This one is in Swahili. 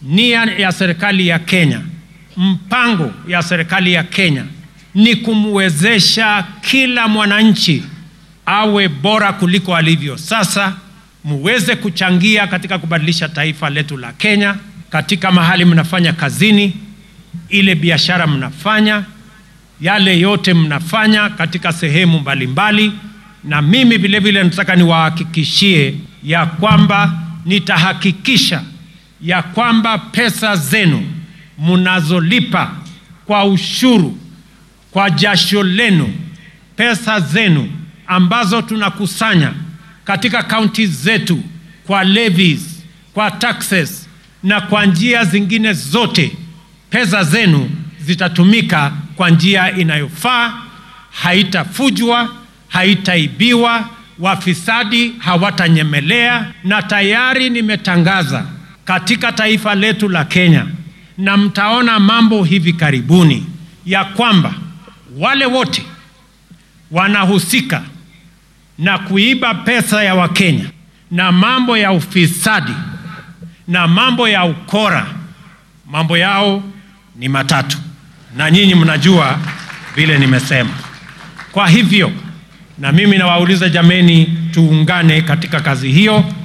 nia ya serikali ya Kenya, mpango ya serikali ya Kenya ni kumwezesha kila mwananchi awe bora kuliko alivyo sasa, muweze kuchangia katika kubadilisha taifa letu la Kenya, katika mahali mnafanya kazini, ile biashara mnafanya, yale yote mnafanya katika sehemu mbalimbali mbali. Na mimi vile vile nataka niwahakikishie ya kwamba nitahakikisha ya kwamba pesa zenu mnazolipa kwa ushuru, kwa jasho lenu, pesa zenu ambazo tunakusanya katika kaunti zetu kwa levies, kwa taxes na kwa njia zingine zote, pesa zenu zitatumika kwa njia inayofaa, haitafujwa, haitaibiwa, wafisadi hawatanyemelea. Na tayari nimetangaza katika taifa letu la Kenya, na mtaona mambo hivi karibuni ya kwamba wale wote wanahusika na kuiba pesa ya Wakenya na mambo ya ufisadi na mambo ya ukora, mambo yao ni matatu, na nyinyi mnajua vile nimesema. Kwa hivyo, na mimi nawauliza jameni, tuungane katika kazi hiyo.